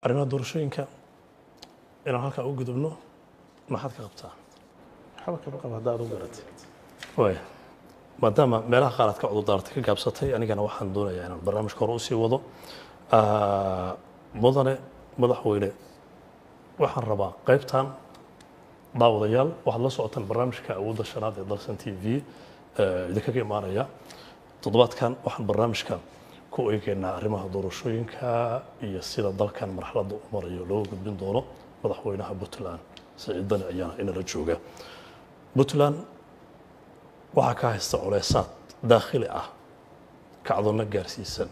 arrimaha doorashooyinka inaan halkaa u gudubno maxaad ka qabtaa waxba kama qaba haddaad u garatay waaya maadaama meelaha qaar aad ka cudurdaaratay ka gaabsatay anigana waxaan doonayaa inaan barnaamijka hore usii wado Ah, mudane madaxweyne waxaan rabaa qaybtan daawadayaal waxaad la socotaan barnaamijka awoodda shanaad ee dalsan t v eh, idinkaga imaanaya toddobaadkan waxaan barnaamijka ku eegaynaa arrimaha doorashooyinka iyo sida dalkan marxaladda u marayo looga gudbin doono madaxweynaha puntland siciid dani ayaana inala jooga puntland waxaa ka haysta culeysaad daakhili ah kacdoonna gaarsiisan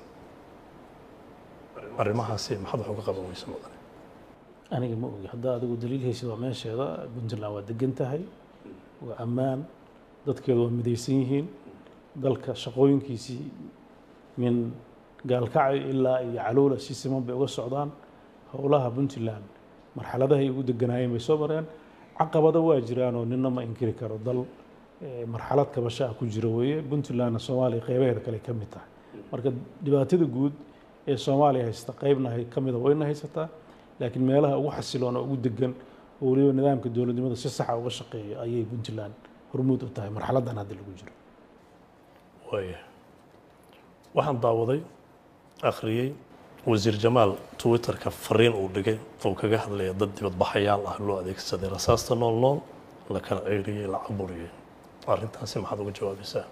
arrimahaasi maxaad wax uga qaban weysa mudane aniga ma ogi haddaa adigu daliil haysid waa meesheeda puntland waa degan tahay waa ammaan dadkeedu waa midaysan yihiin dalka shaqooyinkiisii min gaalkacyo ilaa iyo calowla si siman bay uga socdaan howlaha puntland marxaladahay ugu deganaayeen bay soo mareen caqabado waa jiraanoo nina ma inkiri karo dal eh, marxalad kabasho ah ku jira weeye puntlandna soomaaliya qeybaheeda kale ka mid tahay marka dhibaatada guud ee soomaaliya haysta qeybna hay- ka mida wayna haysataa laakiin meelaha ugu xasiloon oo ugu degan oo weliba nidaamka dowladnimada si saxa uga shaqeeya ayay puntland hormuud u tahay marxaladdan hadda lagu jiro waaya waxaan daawaday akhriyey wasiir jamaal twitterka fariin uu dhigay oo kaga hadlaya dad dibadbaxayaal ah loo adeegsaday rasaasta nool nool la kala ceyriyey la caburiyey arrintaasi maxaad uga jawaabaysaa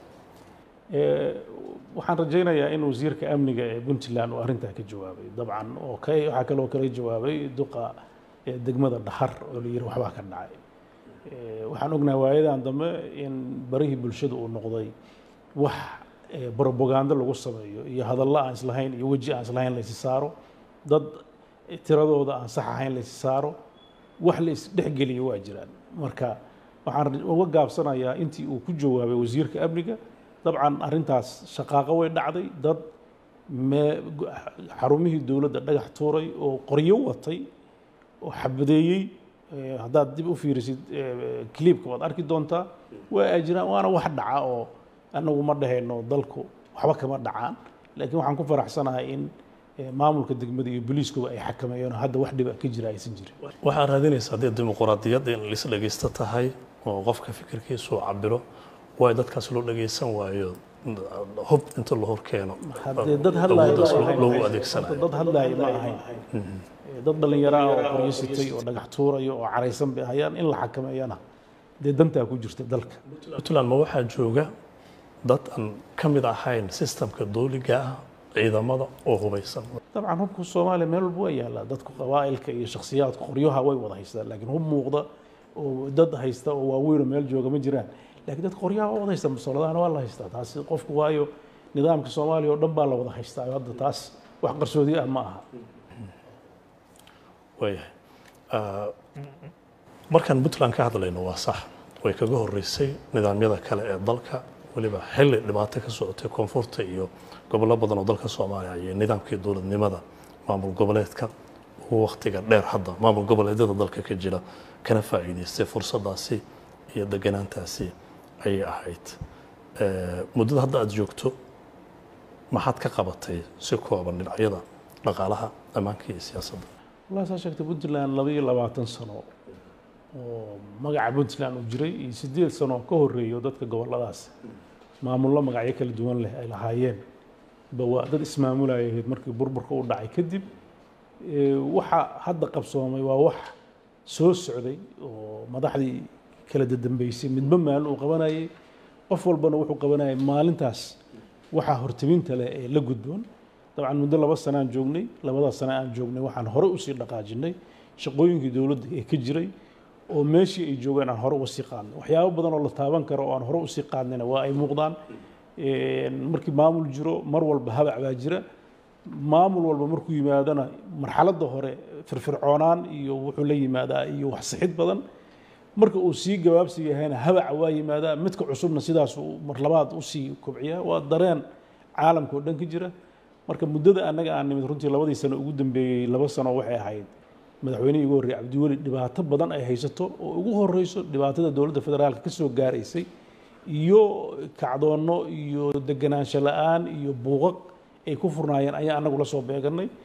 Eh, waxaan rajaynayaa in wasiirka amniga ee puntland uu arrintaa ka jawaabay dabcan oo ka waxaa kaloo kala jawaabay duqa eh, degmada dhaxar oo la yiri waxbaa ka dhacay Eh, waxaan ognahay waayadan dambe in barihii bulshada uu noqday wax eh, propaganda lagu sameeyo iyo hadallo aan islahayn iyo weji aan islahayn la isi saaro dad eh, tiradooda aan sax ahayn la isi saaro wax la isdhexgeliyo waa jiraan marka waxaan uga gaabsanayaa intii uu ku jawaabay wasiirka amniga dabcan arrintaas shaqaaqo way dhacday dad mee- xarumihii dowladda dhagax tuuray oo qoryo watay oo xabadeeyey eh, haddaad dib u fiirisid eh, clipka waad arki doontaa waa ay jiraan waana wax dhaca oo annagu ma dhahayno dalku waxba kama dhacaan laakiin waxaan ku faraxsanahay in eh, maamulka degmada iyo booliiskuba ay xakameeyeen oo hadda wax dhiba ka jira aysan jirin waxaa raadinaysa haddii dimuquraadiyadda in lis dhegaysto tahay oo qofka fikirkiisu uu cabiro waay dadkaas loo dhagaysan waayo hub inta la hor keeno haddee dad hadlaaya awooddaas ma ahayn. loogu adeegsanayo dad hadlaaya ma ahayn Eh, dad dhallinyaro ah oo qoryo sitay oo dhagax tuurayo oo caraysan bay hayaan in la xakameeyana dee dantaa ku jirta dalka puntland ma waxaa jooga dad aan ka mid ahayn sistamka dowliga ah ciidamada oo hubaysan dabcan hubka soomaaliya meel walba waa yaallaa dadku qabaa'ilka iyo shakhsiyaadka qoryaha way wada haystaan laakiin hub muuqda oo dad haysta oo waaweyn oo meel jooga ma jiraan laakiin dad qoryaha waa wada haystaan musoladahana waa la haystaa taasi qofku waayo nidaamka soomaaliya oo dhan baa la wada haystaa hadda taas wax qarsoodi ah ma aha waayahay Ah, markaan puntland ka hadlayno waa sax way kaga horeysay nidaamyada kale ee dalka weliba xilli dhibaato ka socotay koonfurta iyo gobollo badan oo dalka soomaaliya iyo nidaamkii dowladnimada maamul goboleedka ugu waktiga dheer hadda maamul goboleedyada dalka ka jira kana faa'iidaystay fursadaasi iyo deganaantaasi ayay ahayd Eh, muddada hadda aada joogto maxaad ka qabatay si kooban dhinacyada dhaqaalaha ammaanka iyo siyaasadda والله saa sheegtay puntland laba iyo labaatan sano oo magaca puntland uu jiray iyo sideed sano oo ka horeeyo dadka goboladaas maamullo magacyo kala duwan leh ay lahaayeen ba waa dad ismaamulaya ahayd markii burburka u dhacay kadib Eh, waxa hadda qabsoomay waa wax soo socday oo madaxdii kala dadambeysay midba maalin uu qabanayay qof walbana wuxuu qabanayay maalintaas waxaa hortaminta leh ee la gudboon dabcan muddo laba sano aan joognay labadaas sano aan joognay waxaan hore usii dhaqaajinay shaqooyinkii dowladda ee ka jiray oo meeshii ay joogeen aan hore uga sii qaadnay waxyaabo badan oo la taaban karo oo aan hore usii qaadnayna waa ay muuqdaan Een, markii maamul jiro mar walba habac baa jira maamul walba markuu yimaadana marxaladda hore firfircoonaan iyo wuxuu la yimaadaa iyo wax sixid badan marka uu sii gabaabsi yahayna habaca waa yimaadaa midka cusubna sidaasuu mar labaad usii kobciyaa waa dareen caalamka oo dhan ka jira marka muddada annaga aan nimid runtii labadii sano ugu dambeeyey laba sano waxay ahayd madaxweynihii ugu horreeyey cabdiweli dhibaato badan ay haysato oo ugu horreyso dhibaatada dowladda federaalka ka soo gaaraysay iyo kacdoonno iyo deganaansho la-aan iyo buuqaq ay ku furnaayeen ayaa annagu la soo beeganay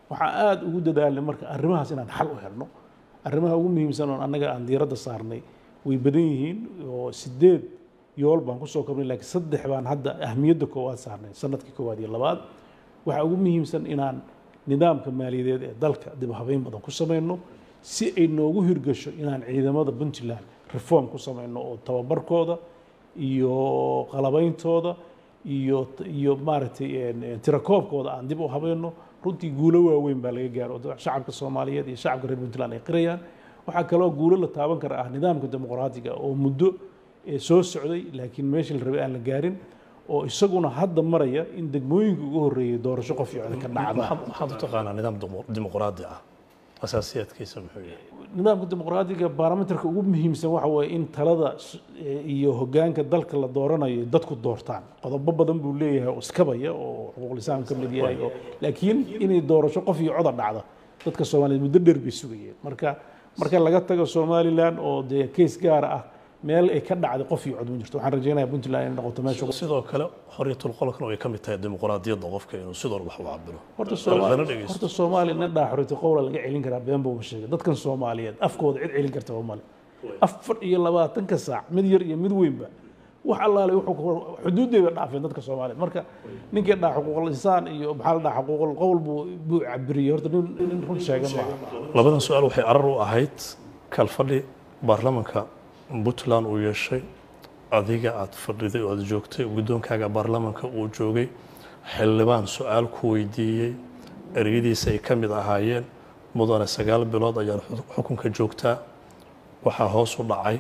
waxaan aada ugu dadaalnay marka arrimahaas inaan xal u helno arrimaha ugu muhiimsan oon annaga aan diiradda saarnay way badan yihiin oo sideed yool baan kusoo kobnay laakiin saddex baan hadda ahmiyadda koowaad saarnay sanadkii koowaad iyo labaad waxaa ugu muhiimsan inaan nidaamka maaliyadeed ee dalka dib u habeyn badan ku samayno si ay noogu hirgasho inaan ciidamada puntland reform ku samayno oo tababarkooda iyo qalabeyntooda iyo iyo maaragtay tirakoobkooda aan dib u habayno runtii guulo waaweyn baa laga gaaro oo shacabka soomaaliyeed iyo shacabka reer puntland ay qirayaan waxaa kaloo guulo la taaban kara ah nidaamka dimuqraatiga oo muddo soo socday laakiin meeshii la rabay aan la gaarin oo isaguna hadda maraya in degmooyinka ugu horreeyay doorasho qof iyo cod ka dhacda maxaad u taqaanaa nidaam dimuqraadi ah asaasiyaadkiisa muxuu yahay nidaamka dimuqraadiga baarlamentarka ugu muhiimsan waxa weeye in talada iyo hogaanka dalka la dooranayo dadku doortaan qodobo badan buu leeyahay oo iskabaya oo xuquuqlisaam ka mid yahay oo laakiin inay doorasho qof iyo coda dhacda dadka soomaaliyeed muddo dheer bay sugayeen marka marka laga tago somaliland oo dee keys gaara ah meel ay ka dhacday qof iyo cod ma jirto waxaan rajaynayaa puntland inay noqoto meesha sidoo kale xorriyatul qolkana way ka mid tahay dimuqraadiyadda qofka inuu sidoo wax u cabiro horta Soomaali horta Soomaali nin dhaa xorriyatu qowla laga celin karaa been buu sheegay dadkan Soomaaliyeed afkooda cid celin karta waa male afar iyo labaatanka saac mid yar iyo mid weynba wax allaale wuxuu xuduudeeda dhaafeen dadka Soomaaliyeed marka ninkii dhaa xuquuqul insaan iyo maxaa la dhaa xuquuqul qowl buu buu cabiriyay horta nin nin run sheegan ma labadan su'aal waxay arar u ahayd kalfadhi baarlamanka puntland uu yeeshay adiga aad fadhiday oo aad joogtay guddoonkaaga baarlamanka uu joogay xildhibaan su-aal ku weydiiyey ereyadiisa ay ka mid ahaayeen mudane sagaal bilood ayaan xukunka joogtaa waxaa hoos u dhacay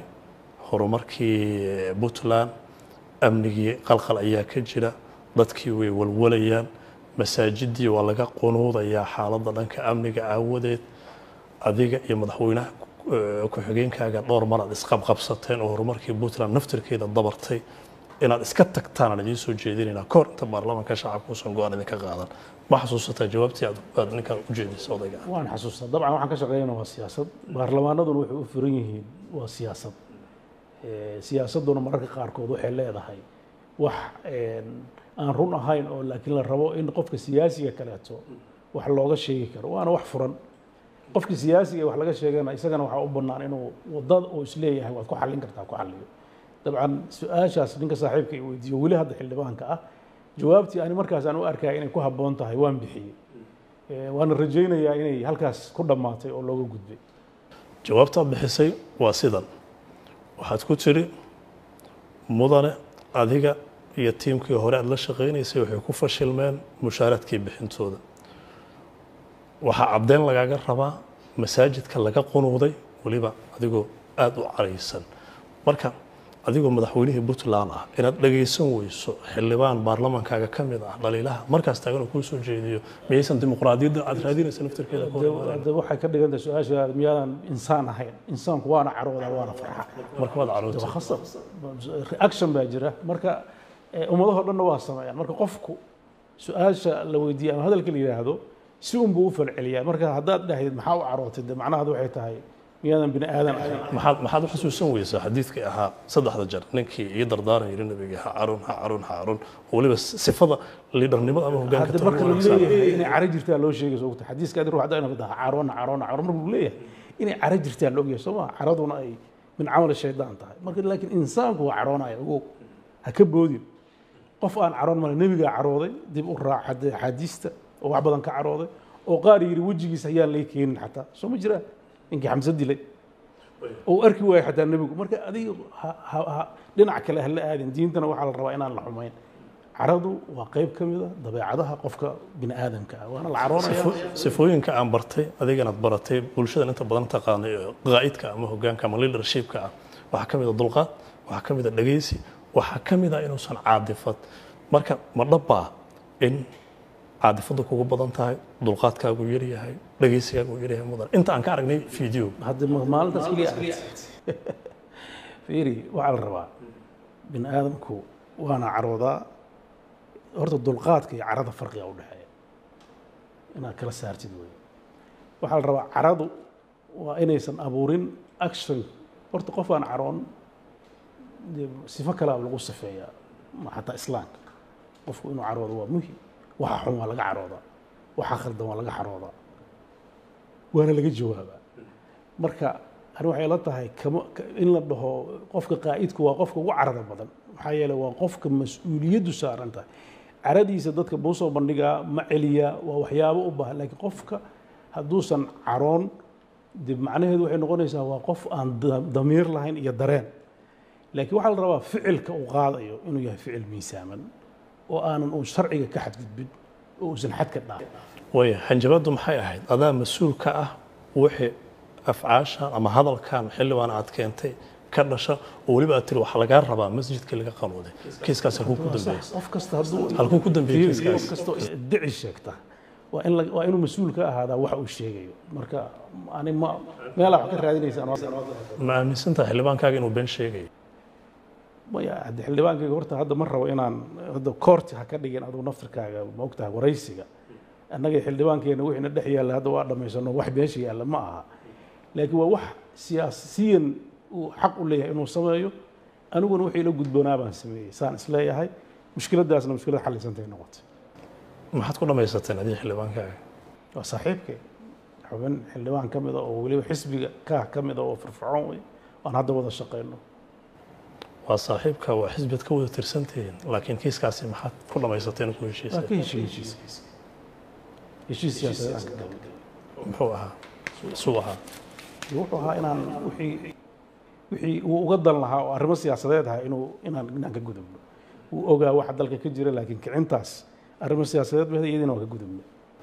horumarkii puntland amnigii qalqal ayaa ka jira dadkii way walwalayaan masaajidii waa laga qunuudayaa xaaladda dhanka amniga aawadeed adiga iyo madaxweynaha ku-xigeenkaaga dhowr mar aad isqabqabsateen oo horumarkii puntland naftirkeeda dabartay inaad iska tagtaan aan idiin soo jeedinaynaa kahor inta baarlamaanka shacabka uusan go-aan idinka qaadan ma xasuusataa jawaabtii aad aad ninkan u jeedisay odayga waan xasuustaa dabcan waxaan ka shaqeynaa waa siyaasad baarlamaanaduna waxay u furan yihiin waa siyaasad siyaasadduna mararka qaarkood waxay leedahay wax aan run ahayn oo laakiin la rabo in qofka siyaasiga kaleeto wax looga sheegi karo waana wax furan qofkii siyaasiga wax laga sheegana isagana waxaa u bannaan inuu wadada uu isleeyahay waad ku xallin kartaa ku xalliyo dabcan su-aashaas ninka saaxiibka i weydiiyo weli hadda xildhibaanka ah jawaabtii ani markaas aan u arkaya inay ku habboon tahay waan bixiyey waana rajaynayaa inay halkaas ku dhammaatay oo looga gudbay jawaabtaad bixisay waa sidan waxaad ku tiri mudane adiga iyo tiimkii hore aad la shaqaynaysay waxay ku fashilmeen mushaaraadkii bixintooda waxaa caddeyn lagaaga rabaa masaajidka laga qunuuday weliba adigoo aada u caraysan marka adigoo madaxweynihii puntland ah inaad dhagaysan weyso xildhibaan baarlamaankaaga ka mid ah dhaliilaha markaas taagan uu kuu soo jeediyo miyaysan dimuqraadiyadda aad raadinaysa naftirkeeda hadda waxay ka dhigan tahay su-aasha miyaadan insaan ahayn insaanku waana caroodaa waana farxa marka waad carootay waa khasab reaction baa jira marka ummadahoo dhanna waa sameeyaan marka qofku su-aasha la weydiiya ama hadalka la yidhaahdo si un buu u falceliyaa marka haddaad dhahdid maxaa u carootay de macnaheedu waxay tahay miyaadan bini aadan ahayn maxaad maxaad u xasuusan weysaa xadiidkii ahaa saddexda jeer ninkii ii dardaaran yiri nabiga ha carun ha carun ha carun oo weliba sifada liidharnimada ama hogaanka hadda marka la leeyahay inay caro jirtaa loo sheegayso ogta xadiiska adi ruuxda inaa dhaha caroona caroona caroon marka uu leeyahay inay caro jirtaa la ogyahay soo ma caraduna ay min camal shaydaan tahay marka laakiin insaanku waa caroonaya ogow ha ka boodin qof aan caroon male nebigaa carooday dib u raac axaadiista oo wax badan ka carooday oo qaar yidhi wejigiisa ayaan lay keenin xataa soo ma jiraa ninkii xamse dilay oo arki waayo xataa nebigu marka adiga dhinac kale hala aadin diintana waxaa la rabaa inaan la xumayn caradu waa qayb ka mid a dabeecadaha qofka bini aadamka ah waana la caroonaya sifooyinka aan bartay adiganaad baratay bulshadan inta badan taqaanay qaa'idka ama hogaanka ama leadershipka ah waxaa ka mid a dulqaad waxaa ka mid a dhegaysi waxaa ka mid a inuusan caadifad marka ma dhabbaa in caadifadu kugu badan tahay dulqaadkaagu yar yahay dhegaysigaagu yar yahay mudan inta aan ka aragnay video hadda maalintaas keliya fiiri waxaa la rabaa bini aadamku waana caroodaa horta dulqaadka iyo carada farqiga u dhexeeya inaad kala saartid wey waxaa la rabaa caradu waa inaysan abuurin action horta qof aan caroon sifo kalea lagu sifeeyaa xataa islaamka qofku inuu caroodo waa muhim waxa xun waa laga caroodaa waxaa khaldan waa laga xaroodaa waana laga jawaabaa marka ani waxay la tahay kama ka- in la dhaho qofka qaa'idku waa qofka ugu carada badan maxaa yeeley waa qofka mas-uuliyaddu saaran tahay caradiisa dadka buu soo bandhigaa ma celiyaa waa waxyaabo u baahan laakiin qofka hadduusan caroon de macnaheedu waxay noqonaysaa waa qof aan da- damiir lahayn iyo dareen laakiin waxaa la rabaa ficilka uu qaadayo inuu yahay ficil miisaaman oo aanan uu sharciga ka xadgudbin oo uusan xadka dhaafin way hanjabaddu maxay ahayd adaa mas-uul ka ah wixii afcaashan ama hadalkan xildhibaan aad keentay ka dhasha oo weliba aad tiri waxaa lagaa rabaa masjidka laga qanuuday kiiskaas halkuu ku dambeeyey qof kasta hadduu halkuu ku dambeeyey Fiiri, kiiskaas qof kasta oo dici sheegta waa in la- waa inuu mas-uul ka ahaadaa waxa uu sheegayo marka ani ma meelaa wax ka raadinaysaan ma aaminsantaha xildhibaankaaga inuu been sheegayo maya hadde xildhibaankayga horta hadda ma rabo inaan hadda koorti ha ka dhigin aduu naftirkaaga ma ogtahay waraysiga annaga xildhibaankeena wixiina dhex yaalla hadda waa dhammaysano wax meesha yaalla ma aha laakiin waa wax siyaasiyan uu xaq u leeyahay inuu sameeyo aniguna wixii la gudboonaa baan sameeyey saan isleeyahay mushkiladdaasna mushkilad xallisantay noqotay maxaad ku dhammaysateen adiga xildhibaankaaga waa saaxiibkay xubin xildhibaan ka mida oo weliba xisbiga kaah ka mida oo firfircoon wey aan hadda wada shaqayno waa saaxiibka waa xisbiyad ka wada tirsantihiin laakiin kiiskaasi maxaad ku dhammaysateen ku waa heshiisay ka heshiye heshiiskiisa heshiis siyaasadeed aan ka galnay muxuu ahaa suu ahaa wuxuu ahaa inaan wixii wixii uu uga dan lahaa oo arrimo siyaasadeed ahaa inuu inaan inaan ka gudubno uu ogaa waxa dalka ka jira laakiin kicintaas arrimo siyaasadeed ba iyadiina waan ka gudubno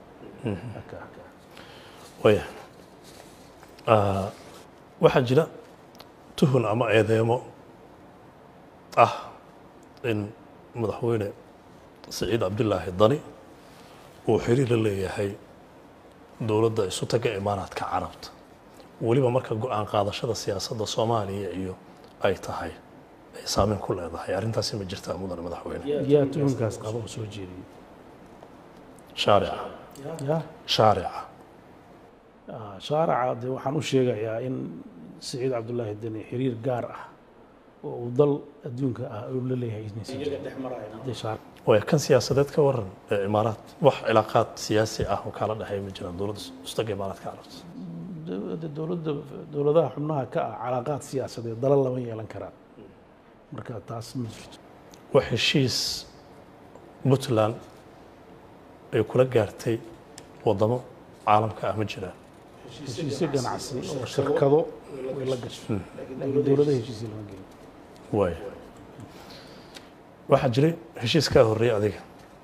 waya Ah, waxaa jira tuhun ama eedeemo ah in madaxweyne siciid cabdilaahi dani uu xiriir la leeyahay dowladda isu taga imaaraadka carabta weliba marka go-aan qaadashada siyaasadda soomaaliya iyo ay tahay ay saameyn ku leedahay arrintaasi ma jirtaa mudane madaxweyne yaa tuhunkaas qaba oo soo jeediyey shaarica ya shaarica Ah, shaaraca dee waxaan u sheegayaa in siciid cabdulaahi deni xiriir gaar ah oo uu dal adduunka ah uu la leeyahay inaysan jirin. Dee shaar- waya kan siyaasadeed ka waran ee imaaraad wax cilaaqaad siyaasi ah oo kala dhexeeya ma jiraan dowladda istaga imaaraadka carabta dowladda dowladda dowladaha xubnaha ka ah calaaqaad siyaasadeed dalal lama yeelan karaan marka taas ma jirto wax heshiis puntland ay kula gaartay wadamo caalamka ah ma jiraan heshiisyo ganacsi oo shirkado way la gashay laakiin dowladaha heshiisyo lama gelin waaya waxaa jiray heshiis kaa horreeyay adiga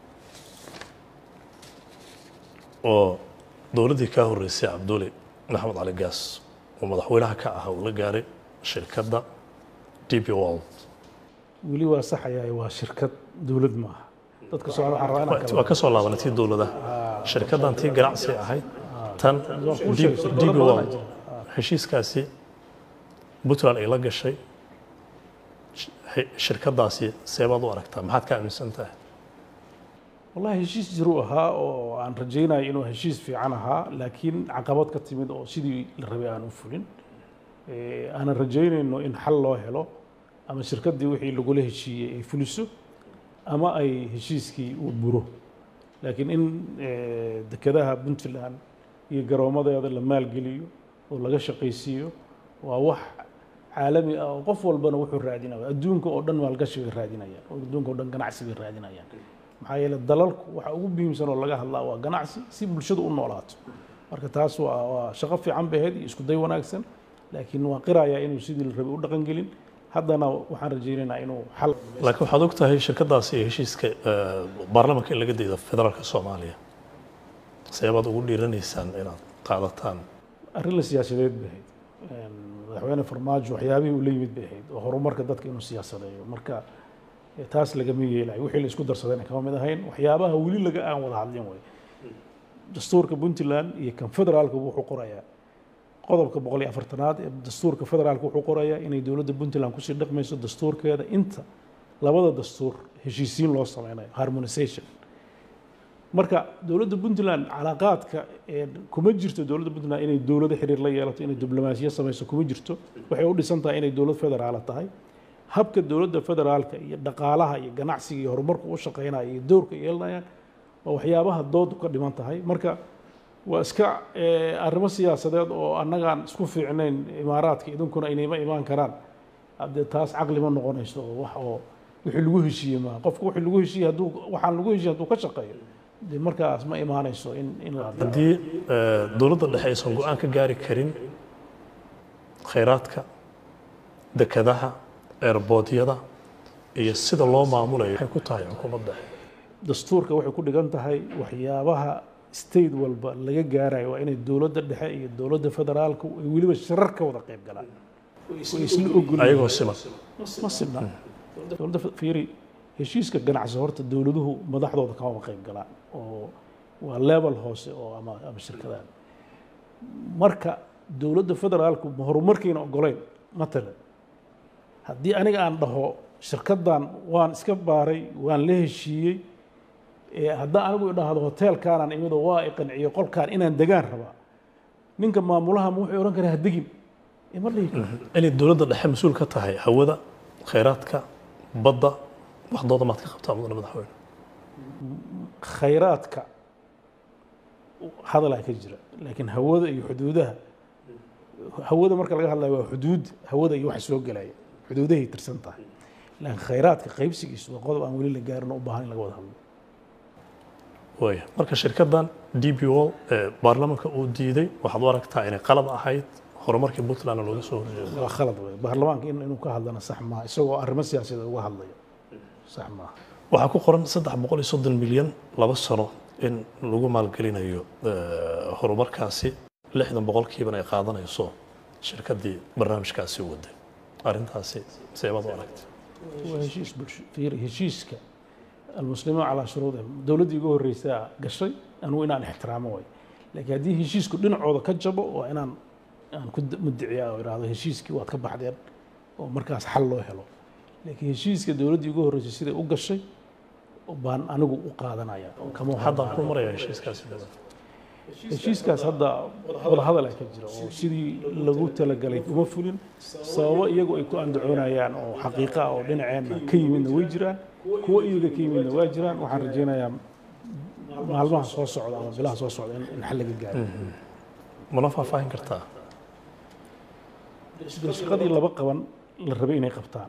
oo dowladdii kaa horreysay cabduuli maxamed cali gaas oo madaxweynaha ka ahaa uu la gaaray shirkadda dp world weli waa saxayaa waa shirkad dowlad maaha dadka socda waxaan rabaa inaan waa kala ka soo laabanay tii dowladaha shirkaddan tii ganacsi ahayd tan Waa kuu sheegay, dp shirkado badan world ayaa jira. heshiiskaasi puntland ay la gashay sh- he- shirkaddaasi seebaad u aragtaa maxaad ka aaminsan tahay wallahi heshiis jiruu ahaa oo aan rajaynayo inuu heshiis fiican ahaa laakiin caqabad ka timid oo sidii la rabay aan u fulin Eh, aanan rajaynayno in xal loo helo ama shirkaddii wixii lagula heshiiyey ay fuliso ama ay heshiiskii uu buro laakiin in eh, dekedaha puntland iyo garoomadeeda la maalgeliyo oo laga shaqaysiiyo waa wax caalami ah oo qof walbana wuxuu raadinaya adduunka oo dhan maalgashi bay raadinayaan oo adduunka oo dhan ganacsi bay raadinayaan maxaa yeele dalalku waxa ugu muhiimsan oo laga hadlaa waa ganacsi si bulshadu u noolaato marka taas waa waa shaqo fiican bay ahayd iyo isku day wanaagsan laakiin waa qirayaa inuu sidii la rabay u dhaqan gelin haddana waxaan rajaynaynaa inuu xal laakiin waxaad og tahay shirkaddaasi iyo heshiiska eh, baarlamaanka in laga daydo federaalka soomaaliya seebaad ugu dhiiranaysaan inaad qaadataan arrin la siyaasadeed bay ahayd Een, madaxweyne farmaajo waxyaabihii uu la yimid bay ahayd oo horumarka dadka inuu siyaasadeeyo marka eh, taas lagama yeelayo wixii la isku darsadayna kama mid ahayn waxyaabaha weli laga aan wada hadlin way dastuurka puntland iyo kan federaalka wuxuu qorayaa qodobka boqol iyo afartanaad ee dastuurka federaalka wuxuu qorayaa inay dowladda puntland kusii dhaqmayso dastuurkeeda inta labada dastuur heshiisiin loo sameynayo harmonization marka dowladda puntland calaaqaadka ee kuma jirto dowladda puntland inay dowlado xiriir la yeelato inay diblomaasiya samayso kuma jirto waxay u dhisan tahay inay dowlad federaala tahay habka dowladda federaalka iyo dhaqaalaha iyo ganacsiga iyo horumarku u shaqeynaya iyo doorka ay yeelanayaan waa waxyaabaha doodu ka dhiman tahay marka waa iska eh, arrimo siyaasadeed oo annagaan isku fiicnayn imaaraadka idinkuna inayma imaan karaan haddee taas caqli ma noqonayso oo wax oo wixii lagu heshiiyey maa qofku wixii lagu heshiiyey hadduu waxaan lagu heshiiyey hadduu ka shaqeeyo dee markaas ma imaanayso in in la adeeco. haddii eh, dowladda dhexe aysan go-aan ka gaari karin khayraadka dekadaha eerboodyada iyo sida loo maamulayo waxay ku tahay xukuumadda dastuurka waxay ku dhigan tahay waxyaabaha state walba laga gaarayo waa inay dowladda dhexe iyo dowladda federaalku ay weliba shirar ka wada qayb galaan way isla ogol ayagoo siman ma sibna dowladda fiiri heshiiska ganacsi horta dowladuhu madaxdooda kama qayb galaan oo waa level hoose oo ama ama shirkadaha marka dowladda federaalku ma horumarkiina ogoleyn matalan haddii aniga aan dhaho shirkaddan waan iska baaray waan la heshiiyey ee haddaan anigu idhaahdo hoteelkaanaan imid oo waa i qanciyo qolkaan inaan degaan rabaa ninka maamulaha ma wuxuu odhan karaa ha degin ima dhihi karo inay dowladda dhexe mas-uul ka tahay hawada khayraadka badda waxdooda maad ka qabtaa mudane madaxweyne khayraadka hadalaa ka jira laakiin hawada iyo xuduudaha hawada marka laga hadlayo waa xuduud hawada iyo waxa soo gelaya xuduudahay tirsan tahay laakiin khayraadka qaybsigiisu waa qodob aan weli la gaarin oo u baahan in laga wada hadlo waaya marka shirkaddan d b o ee baarlamaanka uu diiday waxaad u aragtaa inay qalad ahayd horumarkii puntlandna looga soo horjeedo waa khalad wey baarlamaanka in inuu ka hadlana sax maaha isagoo arrimo siyaasadeed uga hadlaya sax maaha waxaa ku qoran saddex boqol iyo soddon milyan laba sano in lagu maalgelinayo eh, horumarkaasi lixdan boqolkiibana ay qaadanayso shirkaddii barnaamijkaasi waday arrintaasi seebaad u aragtay waa heshiis bulsho fiiri heshiiska almuslimuun calaa shuruudihim dowladdii ugu horreysaa gashay anugu inaan ixtiraamo way laakiin haddii heshiisku dhinacooda ka jabo waa inaan aan ku mudiciyaa oo idhaahdo heshiiskii waad ka baxdeen oo markaas xal loo helo laakiin heshiiska dowladdii ugu horreysay siday u gashay baan anigu u qaadanaya kama haddaan ku maraya heshiiskaasi heshiiskaas hadda wadahadal ay ka jira oo sidii lagu talagalay uma fulin sababo iyagu ay ku andacoonayaan oo xaqiiqa ah oo dhinaceenna ka yimidna way jiraan kuwo iyaga ka yimidna waa jiraan waxaan rajaynayaa maalmaha soo socda ama bilaha soo socda in in xal laga gaaro mana faahfaahin kartaa shaqadii laba qaban la rabay inay qabtaan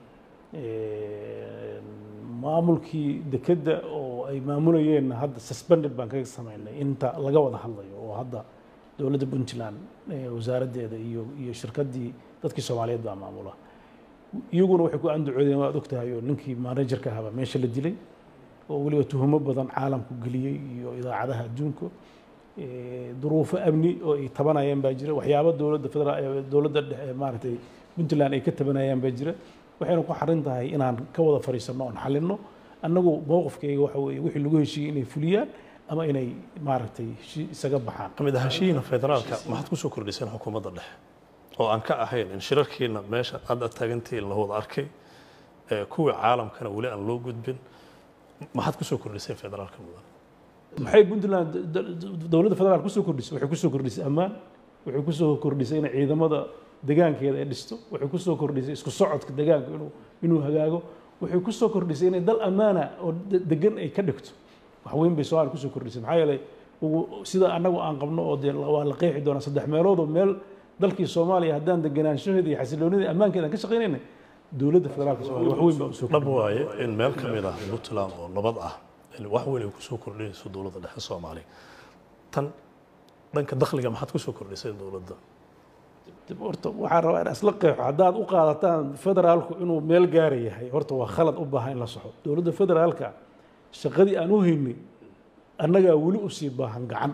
maamulkii dekedda oo ay maamulayeenna hadda suspended baan kaga samaynay inta laga wada hadlayo oo hadda dowladda puntland eh, wasaaraddeeda iyo iyo shirkaddii dadkii soomaaliyeed baa maamula iyaguna waxay ku andacoodeen waad ogtahay oo ninkii managerka ahaaba meesha la dilay oo weliba tuhumo badan caalamku geliyey iyo idaacadaha adduunka Eh, duruufo amni oo ay tabanayaan baa jira waxyaabo dowladda federaal eh, dowladda dhexe maaragtay puntland ay ka tabanayaan baa jira waxayna ku xarin tahay inaan ka wada fadhiisanno oon xalinno annagu mowqifkayga waxa weeye wixii lagu heshiiyey inay fuliyaan ama inay maaragtay heshi- isaga baxaan kamid ahaanshihiina federaalka maxaad ku soo kordhiseen xukuumadda dhexe oo aan ka ahayn in shirarkiina meesha hadda taagantihiin la wada arkay ee kuwii caalamkana weli aan loo gudbin maxaad ku soo kordhiseen federaalka mudan maxay puntland d- d- dowladda federaal kusoo kordhisay waxay kusoo kordhisay ammaan waxay kusoo kordhisay inay ciidamada degaankeeda ay dhisto waxay kusoo kordhisay isku socodka degaanka inuu inuu hagaago waxay kusoo kordhisay inay dal ammaana oo de- degan ay ka dhigto wax weyn bay soomaaliya kusoo kordhisay maxaa yeelay ugu- sida annagu aan qabno oo dee la- waa la qeexi doonaa saddex meeloodoo meel dalkii soomaaliya haddaan deganaanshaheeda iyo xasiloonida ammaankeeda aan ka shaqaynaynay dowladda federaalka soomaaliya wax weyn baa usoo dhab waaye in meel ka mid ah puntland oo nabad ah in wax weyn ay kusoo kordhinayso dowladda dhexe soomaaliya tan dhanka dakhliga maxaad kusoo kordhiseen dowladda dib horta waxaan rabaa in isla qeexo haddaad u qaadataan federaalku inuu meel gaara yahay horta waa khalad u baahan in la soxo dowladda federaalka shaqadii aan u haynay annagaa weli u sii baahan gacan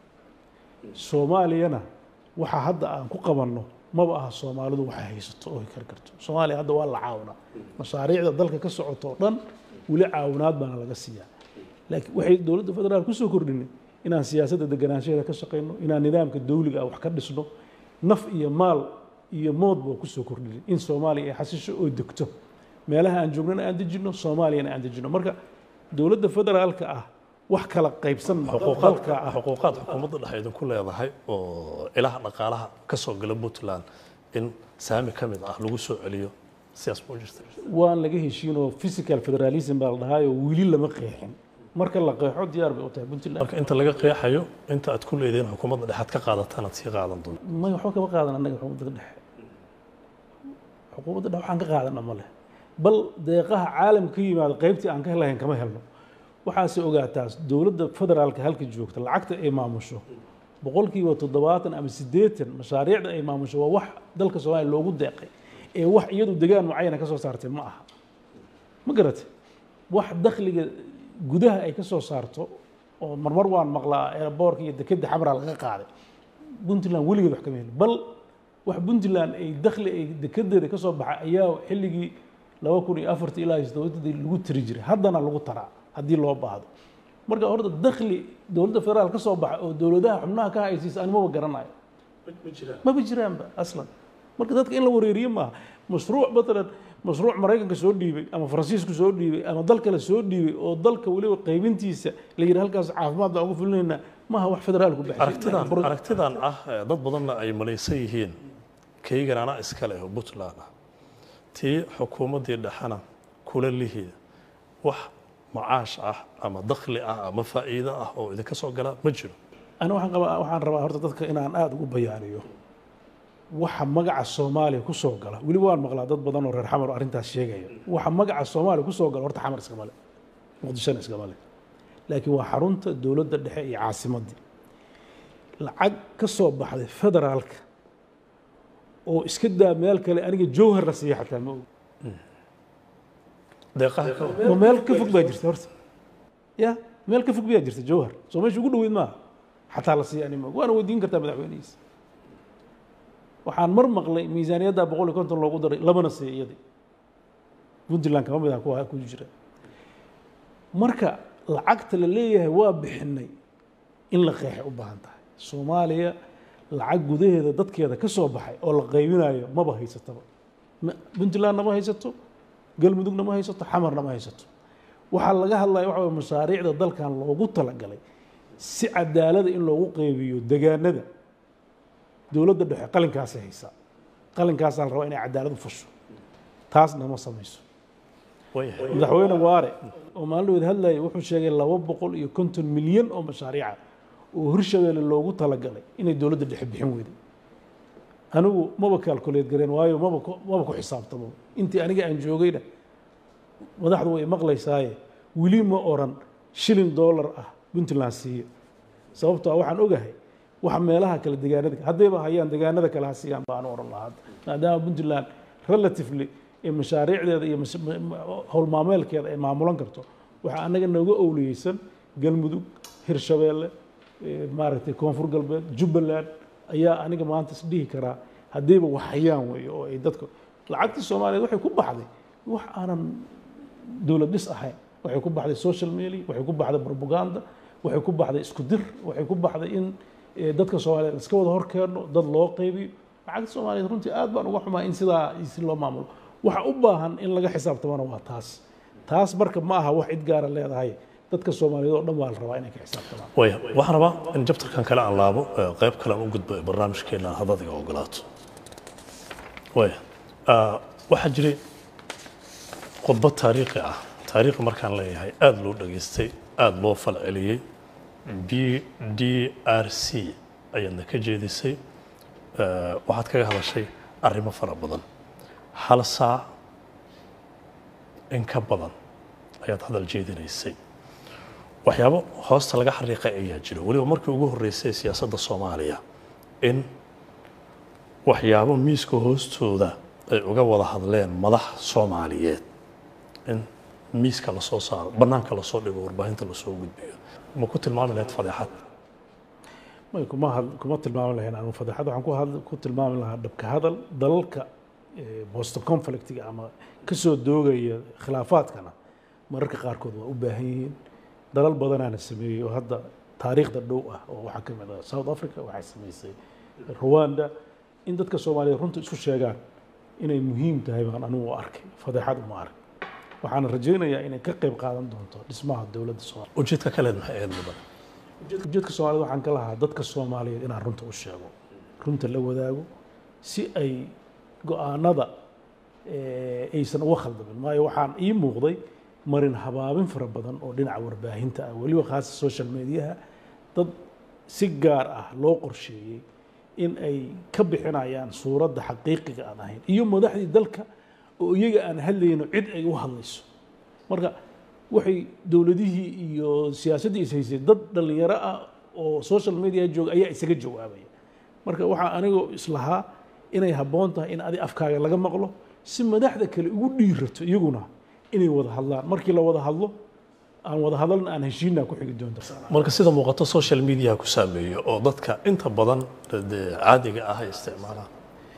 soomaaliyana waxa hadda aan ku qabanno maba aha soomaalidu waxay haysato oo kari karto soomaaliya hadda waa la caawinaa mashaariicda dalka ka socoto oo dhan weli caawinaad baana laga siiyaa laakiin waxay dowladda federaal kusoo kordhinay inaan siyaasadda deganaanshaheeda ka shaqayno inaan nidaamka dawliga ah wax ka dhisno naf iyo maal iyo moodba waa kusoo kordhinay in soomaaliya ay xasisho oo degto meelaha aan joognana aan dejinno soomaaliyana aan dejinno marka dowladda federaalka ah wax kala qaybsan dalka ah xuquuqaad xukuumadda dhexe idinku leedahay oo ilaha dhaqaalaha ka soo gala puntland in saami ka mid ah lagu soo celiyo sidaas ma u jirta waan laga heshiinoo physical federalism baa la dhahaayoo weli lama qeexin marka la qeexo diyaar bay u tahay puntland marka inta laga qeexayo inta aad ku leediin xukuumadda dhexaad ka qaadataan aad sii qaadan doonto may waxba kama qaadan annaga xukuumadda dhexe xukuumadda dhexe waxaan ka qaadana ma leh bal deeqaha caalamka ka yimaada qaybtii aan ka helahayn kama helno waxaase ogaataa dowladda federaalka halka joogta lacagta ay maamusho boqolkiiba toddobaatan ama siddeetan mashaariicda ay maamusho waa wax dalka soomaaliya loogu deeqay ee wax iyadu degaan mucayana ka soo saartay ma aha ma garatay wax dakhliga gudaha ay ka soo saarto oo marmar waan maqlaa airboorka iyo dekedda xamraa laga qaaday puntland weligeed wax kama helin bal wax puntland ay dakhli ay dekedeeda ka soo baxay ayaa xilligii laba kun iyo afartii ilaa iyo toddobadii lagu tiri jiray haddana lagu taraa haddii loo baahdo marka horta dakhli dowladda federaal ka soo baxa oo dowladaha xubnaha ka haysiisa animaba garanayo maba jiraanba aslan marka dadka in la wareeriyo maaha mashruuc matalan mashruuc maraykanka soo dhiibay ama faransiisku soo dhiibay ama dal kale soo dhiibay oo dalka weliba qaybintiisa la yidhi halkaas caafimaad baan uga fulinaynaa maaha wax federaalku aragtidan aragtidan ah ee dad badanna ay malaysan yihiin kaygan anaa iska leh oo puntland ah tii xukuumaddii dhexena kula lihiida wax macaash ah ama dakhli ah ama faa'iido ah oo idinka soo gala ma jiro ana waxaan qabaa waxaan rabaa horta dadka inaan aada ugu bayaaniyo waxa magaca soomaaliya ku soo gala weliba waan maqlaa dad badan oo reer xamar oo arrintaas sheegaya waxa magaca soomaaliya ku soo gala horta xamar iskama le muqdishona iskama le laakiin waa xarunta dowladda dhexe iyo caasimaddii lacag ka soo baxday federaalka oo iska daa meel kale aniga jowhar la siiya xataa ma og deeqaha ka ma meel ka fog baa jirta horta ya meel ka fog bayaa jirta jowhar soo meesha ugu dhoweyd maaha xataa la siiya ani ma og waana weydiin kartaa madaxweynihiisa waxaan mar maqlay miisaaniyadda boqol iyo konton loogu daray labana siiya iyadii puntland kama mid ah kuwa ku jira marka lacagta la leeyahay waa bixinay in la qeexay u baahan tahay soomaaliya lacag gudaheeda dadkeeda ka soo baxay oo la qaybinayo maba haysataba puntlandna ma haysato galmudugna ma haysato xamarna ma haysato waxaa laga hadlaya waxa way mashaariicda dalkan loogu talagalay si cadaalada in loogu qeybiyo degaanada dowladda dhexe qalinkaasay haysaa qalinkaasaa la rabaa inay cadaalad u fasho taasna ma samayso wayahay madaxweyne waare oo maalin dhaweed hadlayay wuxuu sheegay laba boqol iyo konton milyan oo mashaariica oo hirshabeelle loogu talagalay inay dowladda dhexe bixin weyday anigu maba kaalkuleed gareen waayo maba ku- maba ku xisaabtamo intii aniga aan joogayna madaxdu way maqlaysaaye weli ma oran shilin dollar ah puntland siiyo sababtoo ah waxaan ogahay waxa meelaha kale degaanada haddayba hayaan degaanada kale ha siiyaan baan oran lahaa maadaama puntland relatively ee mashaariicdeeda iyo mas- ma- ma- howlmaameelkeeda ay maamulan karto waxaa anaga nooga owliyeysan galmudug hirshabeelle eh, maaragtay koonfur galbeed jubbaland ayaa aniga maanta is dhihi karaa haddayba waxayaan weeye oo ay dadka lacagtii soomaaliyeed waxay ku baxday wax aanan dowlad dhis ahayn waxay ku baxday social media waxay ku baxday propaganda waxay ku baxday isku dir waxay ku baxday in eh, dadka soomaaliyeed iska wada horkeeno dad loo qaybiyo lacagta soomaaliyeed runtii aad baan uga xumaa in sidaa si loo maamulo waxa u baahan in laga xisaabtamana waa taas taas marka ma aha wax cid gaara leedahay dadka soomaaliyeed oo dhan waa la rabaa inay ka xisaabtamaan waya waxaan rabaa in jabtarkan kale aan laabo ee qayb kale aan u gudbo ee barnaamijkeena haddaad iga ogolaato waya ah, waxaa jiray khudbad taariikhi ah taariikhi markaan leeyahay aada loo dhageystay aada loo falceliyey b d r c ayaadna ka jeedisay Eh, waxaad kaga hadashay arrimo fara badan hal saac in ka badan ayaad hadal jeedinaysay waxyaabo hoosta laga xariiqay ayaa jira weliba markii ugu horreysay siyaasadda soomaaliya in waxyaabo miiska hoostooda ay uga wada hadleen madax soomaaliyeed in miiska lasoo saaro bannaanka lasoo dhigo warbaahinta lasoo gudbiyo ma ku tilmaami lahayd fadeexad may kuma had kuma tilmaami lahayn anu fadeexad waxaan ku had ku tilmaami lahaa dhabka hadal dalalka post conflictiga ama kasoo doogaya khilaafaadkana mararka qaarkood waa u baahan yihiin dalal badanaana sameeyey oo hadda taariikhda dhow ah oo waxaa ka mid ah south africa waxay samaysay rwanda in dadka soomaaliyeed runta isku sheegaan inay muhiim tahay baan anigu u arkay fadeexad uma ark waxaana rajaynayaa inay ka qayb qaadan doonto dhismaha dowladda soomaaliya ujeedka kaleed maxay ahayd mudan ujeedka soomaaliyed waxaan ka lahaa dadka soomaaliyeed inaan runta u sheego runta la wadaago si ay go-aanada eh, aysan uga khaldamin maayo waxaan ii muuqday marin habaabin fara badan oo dhinaca warbaahinta ah weliba khaasa social mediaha dad si gaar ah loo qorsheeyey in ay ka bixinayaan suuradda xaqiiqiga aan ahayn iyo madaxdii dalka oo iyaga aan hadlayno cid ay u hadlayso marka waxay dowladihii iyo siyaasaddii is haysay dad dhallinyaro ah oo social media jooga ayaa isaga jawaabaya marka waxaa anigoo islahaa inay habboon tahay in adi afkaaga laga maqlo si madaxda kale ugu dhiirato iyaguna inay wada hadlaan markii la wada hadlo aan wada hadalna aan heshiinaa ku xigi doonta marka sida muuqato social media ku saameeyo oo dadka inta badan dee caadiga ah ay isticmaalaan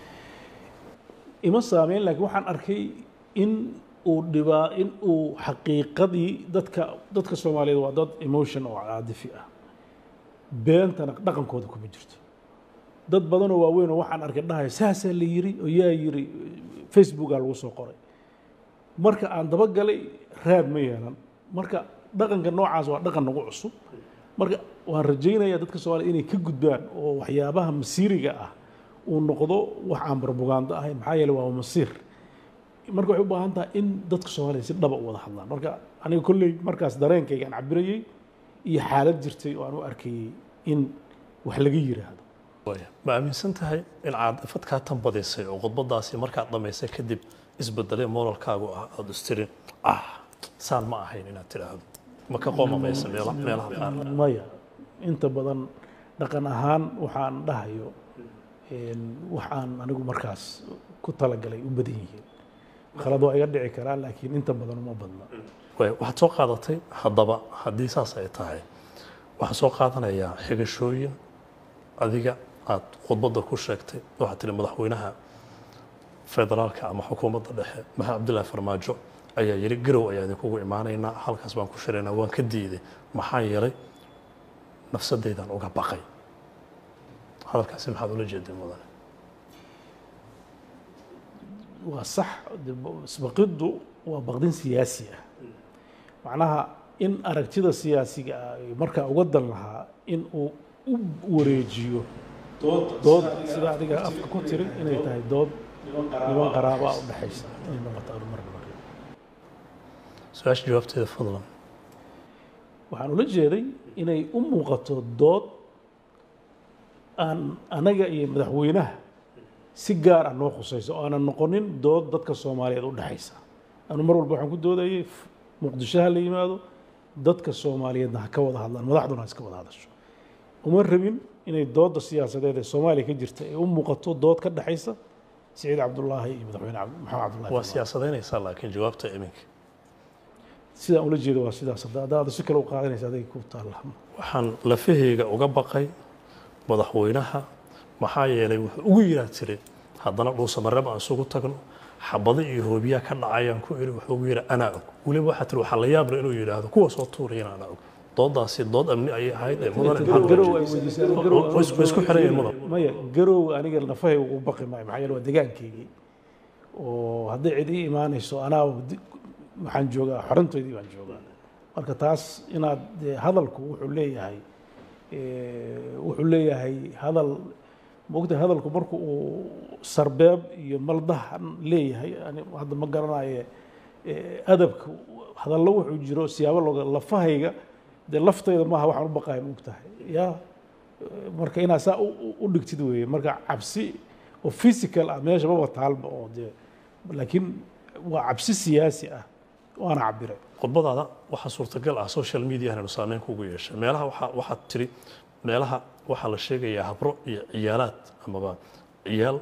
ima saameyn laakiin waxaan arkay in uu dhibaa in uu xaqiiqadii dadka dadka soomaaliyeed waa dad emotion oo caadifi ah beentana dhaqankooda kuma jirto dad badanoo waaweyn oo waxaan arkay dhahayo saasaa la yiri oo yaa yiri facebookaa lagu soo qoray marka aan dabagalay raad ma yeelan marka dhaqanka noocaas waa dhaqan nagu cusub marka waan rajaynayaa dadka soomaliya inay ka gudbaan oo waxyaabaha masiiriga ah uu noqdo wax aan barbugaando ahayn maxaa yeele waa masiir marka waxay u baahan tahay in dadka soomaaliya si dhaba u wada hadlaan marka aniga kolley markaas dareenkayga aan cabirayey iyo xaalad jirtay oo aan u arkayey in wax laga yiraahdo ma aaminsan tahay in caadifad kaa tan badisay oo khudbadaasi markaad dhammaysay kadib isbedelay moralkaagu ah aada istirin ah saan ma ahayn inaad tidhaahdo ma ka qoomamaysa meelaha qaar maya inta badan dhaqan ahaan waxaan dhahayo wax aan anigu markaas ku talagalay u badan yihiin khalad waa iga dhici karaa laakiin inta badan uma badna waxaad soo qaadatay haddaba haddii saas ay tahay waxaan soo qaadanayaa xigashooyin adiga aad khudbadda ku sheegtay waxaad tihi madaxweynaha federaalka ama xukuumadda dhexe maxamed cabdullaahi farmaajo ayaa yidhi garow ayaa idinkugu imaanaynaa halkaas baan ku shiraynaa waan ka diiday maxaa yeelay nafsadeydaan uga baqay hadalkaasi maxaad ula jeeday mudane waa sax isbaqiddu waa baqdin siyaasi ah macnaha in aragtida siyaasiga ah markaa uga dan lahaa in uu u wareejiyo dood sida adiga afka ku tiri inay tahay dood niman qaraabaa u dhexaysa inay noqoto arumarka marka su-aasha jawaabteeda fadlan waxaan ula jeeday inay u muuqato dood aan anaga iyo madaxweynaha si gaar ah noo khusayso oo aanan noqonin dood dadka soomaaliyeed u dhexaysa anu mar walba waxaan ku doodayay muqdisho ha la yimaado dadka soomaaliyeedna ha ka wada hadlaan madaxduna ha iska wada hadasho uma rabin inay doodda siyaasadeed ee soomaaliya ka jirta ay u muuqato dood ka dhexaysa siciid cabdullaahi iyo madaxweyne maxamed cabdullahi waa siyaasadaynaysaa laakiin jawaabta iminka sidaan ula jeedo waa sidaas hadda haddaad si kale u qaadanaysa adiga ku taalla waxaan lafahayga uga baqay madaxweynaha maxaa yeelay wuxuu ugu yiraa tiri haddana dhuusamareeb aan isugu tagno xabado iyo hoobiyaa ka dhacayaan ku iri wuxuu ugu yidhi anaa og weliba waxaa tiri waxaa la yaabla inuu yidhaahdo kuwa soo tuurayana anaa og doodaasi dood amni ayay ahayd ee mudane garow ay weydiisay way isku xiran yihiin mudan maya garow aniga nafahayga ugu baqi maayo maxaa yeele waa degaankaygii oo hadday cid ii imaanayso anaa waxaan joogaa xorantoydii baan joogaa marka taas inaad dee hadalku wuxuu leeyahay wuxuu leeyahay hadal maogtahay hadalku marku uu sarbeeb iyo maldahan leeyahay ani hadda ma garanaye adabka hadallo wuxuu jiro siyaabo looga lafahayga dee laftayda maaha waxaan u baqayan ogtahay ya marka inaad saa u dhigtid weeye marka cabsi oo physical ah meesha maba taalba oo dee laakiin waa cabsi siyaasi ah waana cabiray khudbadaada waxaa suurtagal ah social media inaynu saameyn kugu yeeshay meelaha waxaa waxaad tiri meelaha waxaa la sheegayaa habro iyo ciyaalaad amaba ciyaal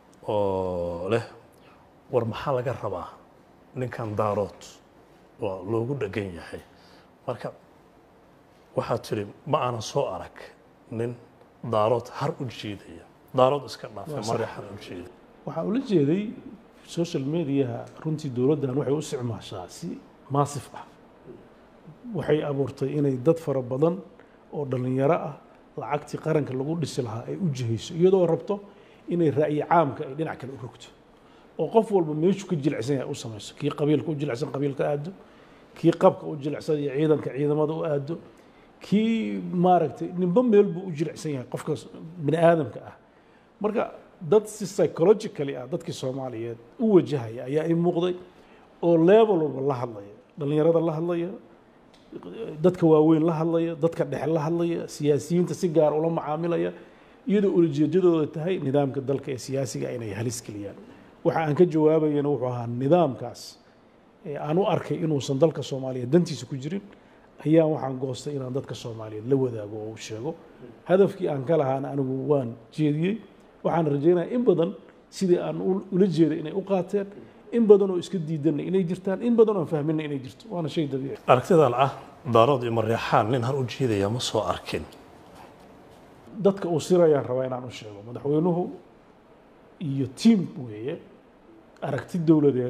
oo leh war maxaa laga rabaa ninkan daarood waa loogu dhegan yahay marka waxaad tiri ma aanan soo arag nin daarood har u jiidaya daarood iska dhaafay mare har u jiida waxaa ula jeeday social mediaha runtii dowladdan waxay u isticmaashaa si maasif ah waxay abuurtay inay dad fara badan oo dhallinyaro ah lacagtii qaranka lagu dhisi lahaa ay u jihayso iyadoo rabto inay ra'yi caamka ay dhinac kale u rogto oo qof walba meeshuu ka jilicsan yahay u samayso kii qabiilka u jilicsan qabiilka aado kii qabka u jilicsan iyo ciidanka ciidamada u aado kii maaragtay ninba meel buu u jilicsan yahay qofka bini aadamka ah marka dad si psychologically ah dadkii soomaaliyeed u wajahaya ayaa i muuqday oo level walba la hadlaya dhallinyarada la hadlaya dadka waaweyn la hadlaya dadka dhexe la hadlaya siyaasiyiinta si gaar ula macaamilaya iyadoo ulijeedadooda tahay nidaamka dalka ee siyaasiga inay halis geliyaan waxa aan ka jawaabayana wuxuu ahaa nidaamkaas ee aan u arkay inuusan dalka soomaaliya dantiisa ku jirin ayaan waxaan goostay inaan dadka soomaaliyeed la wadaago oo u sheego hadafkii aan ka lahaana anigu waan jeediyey waxaan rajaynayaa in badan sidii aan ula jeeday inay u qaateen in badan oo iska diidanna inay jirtaan in badan oo aan fahminna inay jirto waana shay dabiici aragtidan ah daarood iyo mareexaan nin har u jeedaya ma soo arkin dadka uu sirayaan rabaa inaan u sheego madaxweynuhu iyo tiim weeye aragti dowladeed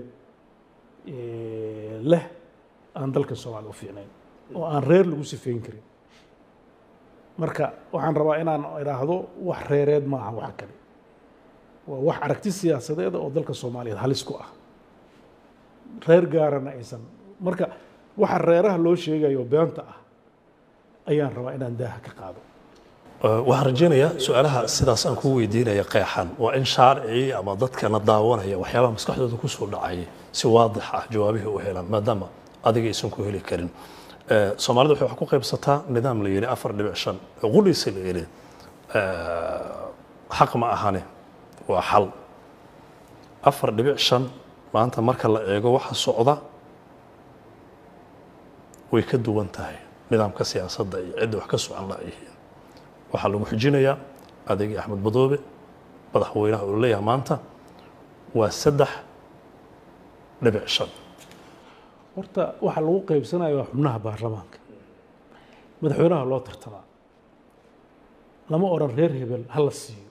leh aan dalka soomaaliya u fiicnayn oo aan reer lagu sifeyn karin marka waxaan rabaa inaan idhaahdo wax reereed maaha waxa kale waa wax aragti siyaasadeeda oo dalka soomaaliyeed halis ku ah reer gaarana aysan marka waxa reeraha loo sheegayo beenta ah ayaan rabaa inaan daaha ka qaado waxaan rajaynayaa su-aalaha sidaas aan kuu weydiinaya qeexan waa in shaarcii ama dadkana daawanaya waxyaabaha maskaxdooda kusoo dhacayay si waadix ah jawaabihii u helaan maadaama adiga aysan ku heli karin soomaalida waxay wax ku qaybsataa nidaam la yidhi afar dhibic shan quliisa la yidhi xaq ma ahane waa xal afar dhibic shan maanta marka la eego waxa socda way ka duwan tahay nidaamka siyaasadda iyo cidda wax ka socon laayihiin waxaa lagu xijinayaa adeegii axmed badoobe madaxweynaha uu leeyahay maanta waa saddex dhibic shan horta waxaa lagu qaybsanaya waa xubnaha baarlamaanka madaxweynaha loo tartamaa lama odhan reer hebel ha la siiyo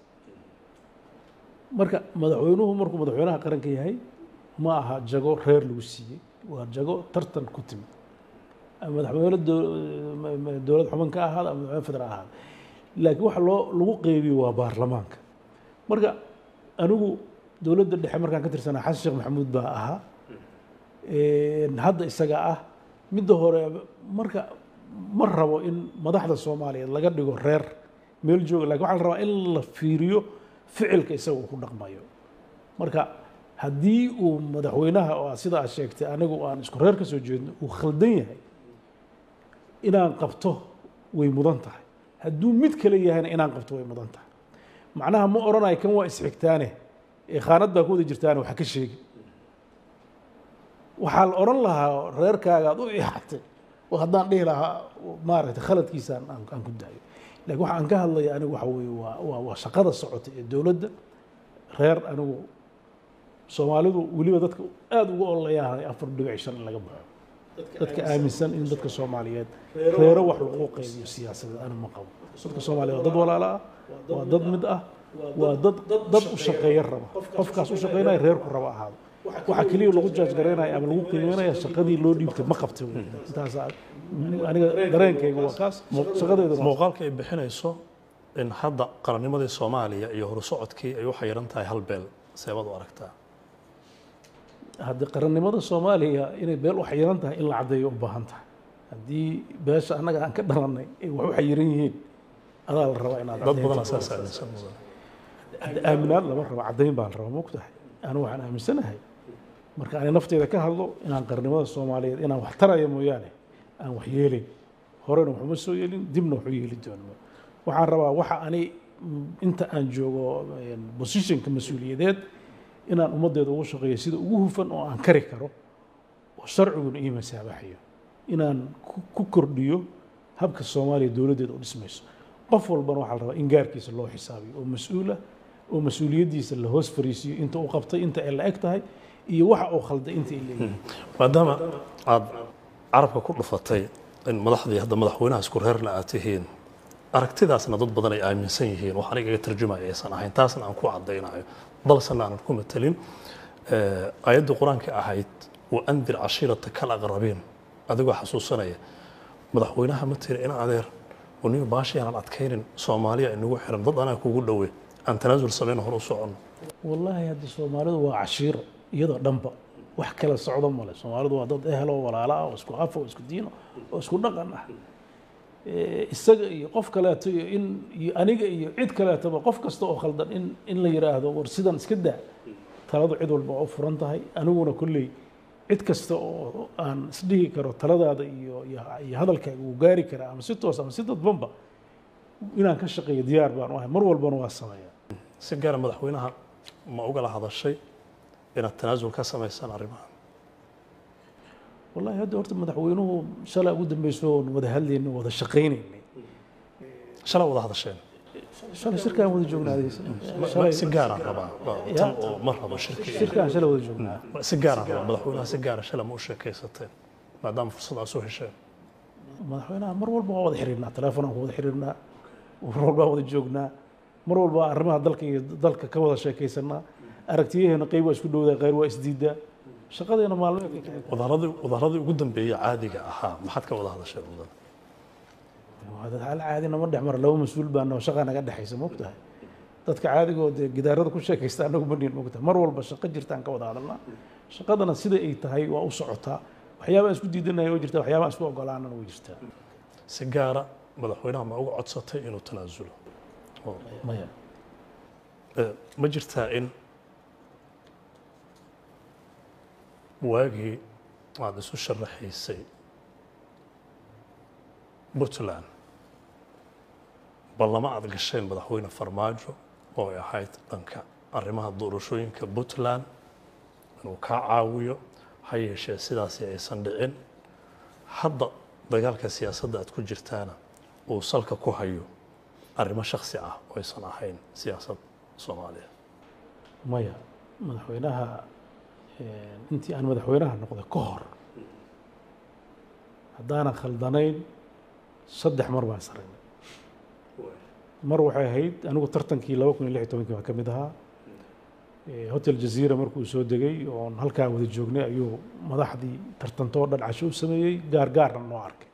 marka madaxweynuhu markuu madaxweynaha qaranka yahay ma aha jago reer lagu siiyey waa jago tartan ku timid ama madaxweyne dowlad xuban ka ahaada ama madaxweyne federaal ahaada laakiin waxa loo lagu qeybiyo waa baarlamaanka marka anigu dowladda dhexe markaan ka tirsanaa xasan sheekh maxamuud baa ahaa hadda isaga ah midda hore marka ma rabo in madaxda soomaaliyeed laga dhigo reer meel jooga lakin waxaa la rabaa in la fiiriyo ficilka isaga uu ku dhaqmayo marka haddii uu madaxweynaha oo sida aad sheegtay anigu aan isku reer ka soo jeedno uu khaldan yahay inaan qabto way mudan tahay hadduu mid kale yahayna inaan qabto way mudan tahay macnaha ma odhanayo kan waa isxigtaane ee khaanad baa ku wada jirtaane waxa ka sheegi waxaa la odhan lahaa reerkaaga aad u ixatay oo haddaan dhihi lahaa maaragtay khaladkiisaan aan ku daayo lakin waxa aan ka hadlaya anigu waxa weeye waa waa waa shaqada socota ee dowladda reer anigu soomaalidu weliba dadka aada uga ololayahay afar dhibic shan in laga baxo dadka aaminsan in dadka soomaaliyeed reero wax lagu qaybiyo siyaasadeed anigu ma qabo dadka soomaaliyeed waa dad walaala ah waa dad mid ah waa dad dad u shaqeeya raba qofkaas u shaqeynaya reerku raba ahaado waxa keliya lagu jaaj garaynaya ama lagu qiimeynaya shaqadii loo dhiibtay ma qabtay intaas aniga dareenkayga waa kaas shaqadeedu muuqaalka ay bixinayso in hadda qarannimadii soomaaliya iyo horusocodkii ay u xayiran tahay hal beel seebad u aragtaa haddii qarannimada soomaaliya inay beel u xayiran tahay in la caddeeyo u baahan tahay haddii beesha annaga aan ka dhalannay ay wax u xayiran yihiin adaa la rabaa inaad dad badan asaas aaminsan mudan aaminaad lama rabo caddayn baa la rabaa mogtahay anigu waxaan aaminsanahay marka ani nafteyda ka hadlo inaan qarnimada soomaaliyeed inaan wax taraya mooyaane aan wax yeelin horena waxuma soo yeelin dibna waxu yeeli doono waxaan rabaa waxa ani inta aan joogo positionka mas-uuliyadeed inaan ummaddeeda ugu shaqeeyo sida ugu hufan oo aan kari karo oo sharciguna ii masaabaxayo inaan ku kordhiyo habka soomaaliya dowladdeeda u dhismayso qof walbana waxaa la rabaa in gaarkiisa loo xisaabiyo oo mas-uulah oo mas-uuliyaddiisa la hoos fariisiyo inta uu qabtay inta ay la eg tahay iyo waxa uu khalday inta ay leeyihiin maadaama aada carabka ku dhufatay in madaxdii hadda madaxweynaha isku reerna aad tihiin aragtidaasna dad badan ay aaminsan yihiin wax aniga iga tarjumaya aysan ahayn taasna aan ku caddaynayo balsena aanan ku matelin ayaddii qur-aanka ahayd wa andir cashiirata kal aqrabiin adigoo xasuusanaya madaxweynaha ma tiri in adeer uniyo baashi aanan adkaynin soomaaliya inagu xiran dad anaa kugu dhowe aan tanaasul samayno hor u soconno wallaahi hadda soomaalidu waa cashiiro iyadoo dhanba wax kala socdo male soomaalidu waa dad ehel oo walaalo ah oo isku af oo isku diino oo isku dhaqan ah isaga iyo qof kaleeto iyo in iyo aniga iyo cid kaleetoba qof kasta oo khaldan in in la yidhaahdo war sidan iska daa taladu cid walba waa u furan tahay aniguna kolley cid kasta oo aan isdhihi karo taladaada iyo iyo iyo hadalkaaga uu gaari karaa ama si toos ama si dadbanba inaan ka shaqeeyo diyaar baan u ahay mar walbana waa sameeyaa si gaara madaxweynaha ma ugala hadashay inaad tanaasul ka samaysaan arrimahan wallahi hadda horta madaxweynuhu shalay ugu dambeyso oon wada hadlaynay wada shaqaynaynay shalay wada hadasheen shalay shirkaan wada joognaaday Ma- shalay si gaaraan rabaa ma- tan oo ma rabo shirki shirkaan shalay wada joognaa si gaaraan rabaa madaxweynaha si gaara shalay ma u sheekaysateen maadaama fursad aad soo hesheen madaxweynaha mar walba waa wada xiriirnaa telefonaan ku wada xiriirnaa mar walba waa wada joognaa mar walba arrimaha dalka iyo dalka ka wada sheekaysanaa aragtiyaheena qayb waa isku dhowdaa qayr waa isdiidaa shaqadeena maalmeedka ka mid wadaaradii wadaaradii ugu dambeeyey caadiga ahaa maxaad ka wada hadasheen mudan waa dad hal caadina ma dhex mara laba mas-uul baana oo shaqa naga dhexaysa mogtahay dadka caadigoo dee gidaarada ku sheekaysta anagu maniin mogtahay mar walba shaqo jirtaan ka wada hadalnaa shaqadana sida ay tahay waa u socotaa waxyaabaa isku diidanaya way jirtaa waxyaabaa isku ogolaanana way jirtaa si gaara madaxweynaha ma uga codsatay inuu tanaasulo oo maya Eh, ma jirtaa in waagii aada isu sharaxaysay puntland ballama aad gasheen madaxweyne farmaajo oo ay ahayd dhanka arrimaha doorashooyinka puntland inuu kaa caawiyo ha yeeshee sidaasi aysan dhicin hadda dagaalka siyaasadda aad ku jirtaana uu salka ku hayo arrimo shaksi ah oo aysan ahayn siyaasad soomaaliya maya madaxweynaha eh, intii aan madaxweynaha noqday ka hor haddaanan khaldanayn saddex mar baan saraynay mar waxay ahayd anigu tartankii laba kun iyo lix iyo tobankii baan ka mid ahaa Eh, hotel jazeera markuu soo degay oon halkaa wada joognay ayuu madaxdii tartantoo dhan casho u sameeyey gaar gaarna noo arkay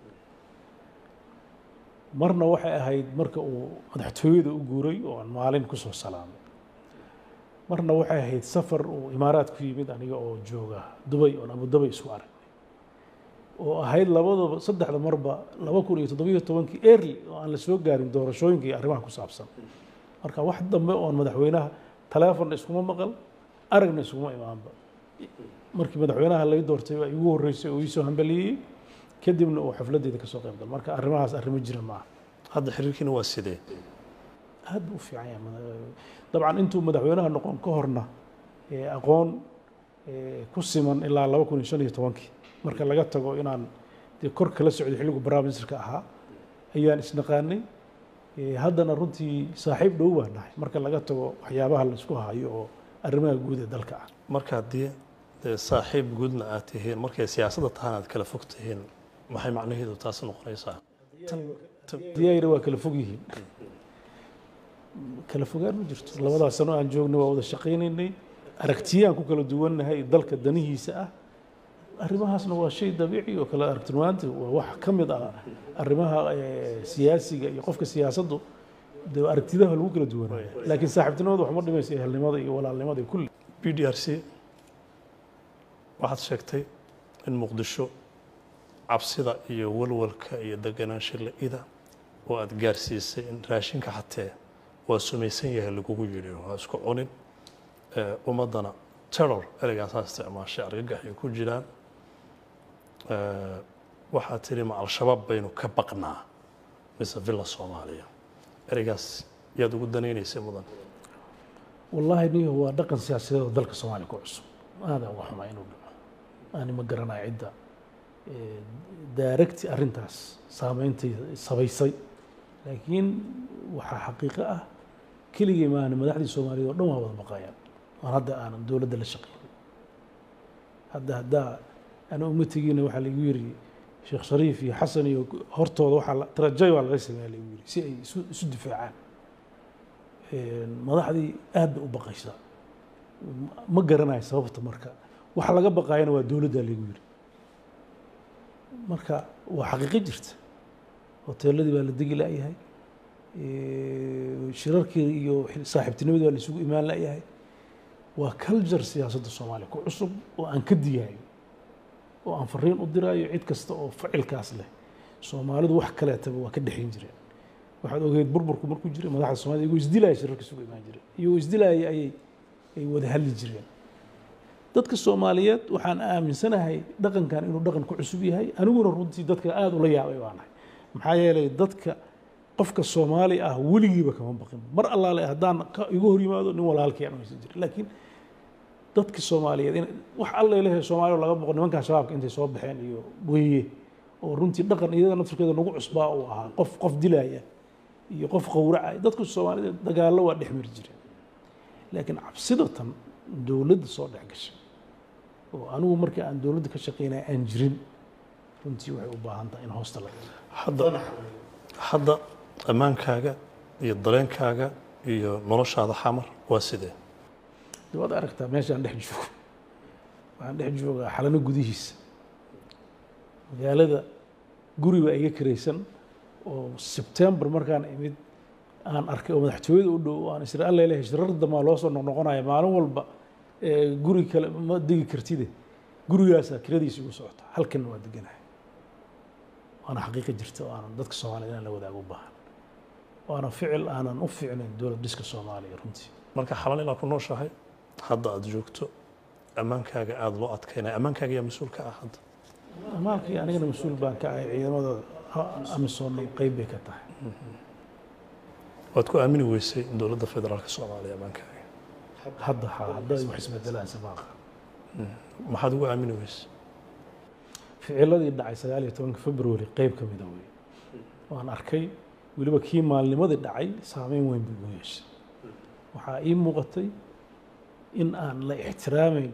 marna waxay ahayd marka uu madaxtooyada u guuray oo aan maalin kusoo salaamay marna waxay ahayd safar uu imaaraad ku yimid aniga oo jooga dubay oon abudabay isu aragnay oo ahayd labadaba saddexda marba laba kun iyo toddobiyo tobankii early oo aan la soo gaarin doorashooyinka iyo arrimaha ku saabsan marka wax dambe oon madaxweynaha taleefonna iskuma maqal aragna iskuma imaanba markii madaxweynaha lay doortay waa igu horreysay oo iisoo hambaliyey kadibna uu xafladeyda kasoo qayb gal marka arrimahaas arrimo jira maaha hadda xiriirkiina waa sidee aad buu u fiican yahay mada- dabcan intuu madaxweynaha noqon ka horna ee aqoon ee ku siman ilaa laba kun iyo shan iyo tobankii marka laga tago inaan dee kor kala socday xilligu baraaministerka ahaa ayaan isnaqaanay Ee, haddana runtii saaxiib dhow baan nahay marka laga tago waxyaabaha la isku hayo oo arrimaha guud ee dalka ah marka haddii dee saaxiib guudna aad tihiin markay siyaasadda tahaan aad kala fog tihiin maxay macnaheedu taas noqonaysaa diyaayna waa kala fog yihiin kala fogaan ma jirto labadaas sano aan joognay waa wada shaqaynaynay aragtiyaan ku kala duwannahay dalka danihiisa ah arrimahaasna waa shay dabiici oo kala aragtimaanta waa wax ka mid ah arrimaha eh, siyaasiga iyo qofka siyaasaddu dee aragtidaha lagu kala duwanaya laakiin saaxiibtinimadu waxma dhimaysa ehelnimada iyo walaalnimada iyo kulli b d r c waxaad sheegtay in muqdisho cabsida iyo walwalka iyo deganaansho la-ida oo aad gaarsiisay in raashinka xatee waa sumaysan yahay lagugu yidhi waa isku cunin Eh, ummaddana terror ereygaas aa isticmaashay argagax ay ku jiraan Eh, waxaad tidhi ma al-shabaab baynu ka baqnaa mise villa soomaaliya ereygaas yaad ugu danaynaysay mudan wallaahi niyo waa dhaqan siyaasadeed oo dalka soomaaliya ku cusub aada uga xumaa inuu dhaco ani ma garanayo cidda eh, daaragti arrintaas saameynta sabaysay laakiin waxaa xaqiiqo ah keligii maana madaxdii soomaaliyeed oo dhan waa wada baqayaan aan hadda aanan dowladda la shaqeynin hadda haddaa ana uma tegiina waxaa laigu yiri sheekh shariif iyo xasan iyo hortooda waxaa la- tarajay waa laga sameeya laigu yiri si ay isu isu difaacaan madaxdii aad bay u baqaysaa ma garanayo sababta marka waxa laga baqaayana waa dowladda lagu yiri marka waa xaqiiqo jirta hoteeladii baa la degi la'yahay shirarkii iyo saaxiibtinimadii baa la isugu imaan la'yahay waa culture siyaasadda soomaaliya ku cusub oo aan ka digaayo oo aan fariin u diraayo cid kasta oo ficilkaas leh soomaalidu wax kaleetaba waa ka dhexayn jireen waxaad ogeyd burburku markuu jiray madaxda soomaalida iyagoo isdilaaya shirarka isugu imaan jireen iyagoo isdilaaya ayay ay wada hadli jireen dadka soomaaliyeed waxaan aaminsanahay dhaqankan inuu dhaqan ku cusub yahay aniguna runtii dadka aada ula yaabay baanahay maxaa yeelay dadka qofka soomaali ah weligiiba kama baqin mar allaale haddaan ka igu hor yimaado nin walaalkii aan haysan jirin laakiin dadka soomaaliyeed in wax alla ilahay soomaaliya laga boqo nimankan shabaabka intay soo baxeen iyo weeye oo runtii dhaqan iyada naftirkeeda nagu cusbaa uu ahaa qof qof dilaya iyo qof qowracaya dadka soomaaliyeed dagaallo waa dhex mari jireen laakiin cabsida tan dowladda soo dhex gashay oo anigu markii aan dowladda ka shaqeynaya aan jirin runtii waxay u baahan tahay in hoosta laga hadda hadda ammaankaaga iyo dareenkaaga iyo noloshaada xamar waa sidee de waad aragtaa meeshaan dhex joogo waxaan dhex joogaa xalano gudihiisa magaalada guri baa iga karaysan oo sebtembar markaan imid aan arkay oo madaxtooyada u dhow aan isra alla ilahay shirar damaa loo soo noqnoqonaya maalin walba ee guri kale ma degi kartide gurigaasaa kiradiisa igu socota halkanna waa deganahay waana xaqiiqa jirta oo aanan dadka soomaaliyed inaan la wadaago u baahan waana ficil aanan u fiicnayn dowlad dhiska soomaaliya runtii marka xalan ilaa ku nooshahay hadda aad joogto ammaankaaga aada loo adkaynaya ammaankaaga yaa mas-uul ka ah hadda amaalkii anigana mas-uul baan ka ahay ciidamada amisoonna qeyb bay ka tahay waad ku aamini weysay dowladda federaalka soomaaliya ammaankaaga hadda ha hadda ay wax isbedelaan samaaqa maxaad ugu aamini weysay ficiladii dhacay sagaal iyo tobanka february qeyb ka mida wey waan arkay weliba kii maalnimadii dhacay saameyn weyn buu igu yeeshay waxaa ii muuqatay in aan la ixtiraamayn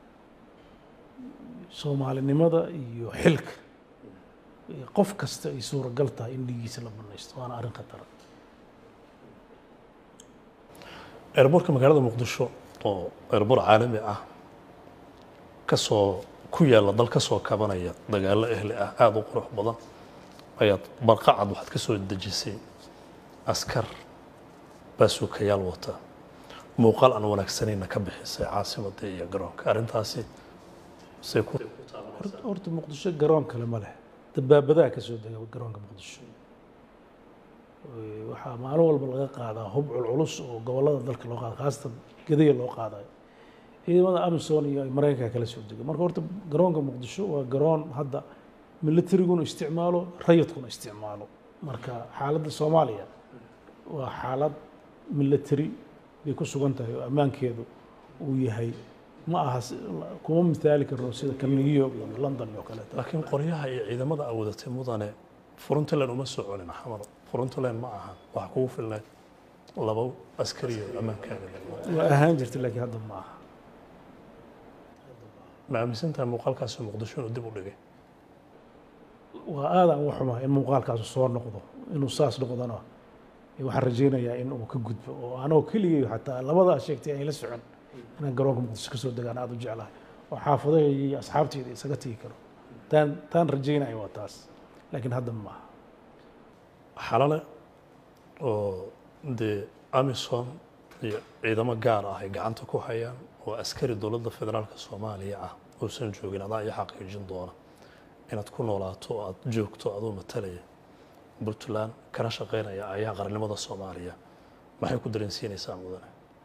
soomaalinimada iyo xilka iyo qof kasta ay suuragal tahay in dhigiisa la banaysto waana arrin khatara eerboorka magaalada muqdisho oo eerboor caalami ah kasoo ku yaalla dal kasoo kabanaya dagaallo ehli ah aada u qurux badan ayaad barqacad waxaad ka soo dejisay askar baasuukayaal wata muuqaal aan wanaagsanayna ka bixisay caasimadda iyo garoonka arrintaasi say ku Hort- horta muqdisho garoon kale ma leh dabaabadaha ka soo dega garoonka muqdisho Ee, waxaa maalin walba laga qaadaa hub culculus oo gobollada dalka loo qaada khaasatan gedaya loo qaadayo ciidamada amisom iyo maraykanka kala soo dega marka horta garoonka muqdisho waa garoon hadda militariguna isticmaalo rayidkuna isticmaalo marka xaaladda soomaaliya waa xaalad military bay ku sugan tahay oo ammaankeedu uu yahay ma aha si- kuma mithaali karno sida kan new york iyo london iyo kaleeto laakiin qoryaha iyo ciidamada aad wadatay mudane frontland uma soo celin xamar frontland ma aha waxa kugu filnayd laba askari oo ammaankaaga waa ahaan jirta laakiin hadda ma aha ma aaminsantahay muuqaalkaasi muqdisho inuu dib u dhigay waa aadaan uga xumaa in muuqaalkaasu soo noqdo inuu saas noqdona waxaan rajaynayaa in uu ka gudbo oo anoo keligay xataa labadaa sheegtay aan la socon inaan garoonka muqdisho ka soo degaan aada u jeclahay oo xaafadahayga iyo asxaabteyda isaga tegi karo taan taan rajaynaya waa taas laakiin hadda ma aha xalale oo dee amisom iyo ciidamo gaar ah ay gacanta ku hayaan oo askari dowladda federaalka soomaaliya ah uusan joogin adaa iyo xaqiijin doona inaad ku noolaato oo aad joogto adoo matalaya puntland kana shaqaynaya ayaa qarannimada soomaaliya maxay ku dareensiinaysaa mudane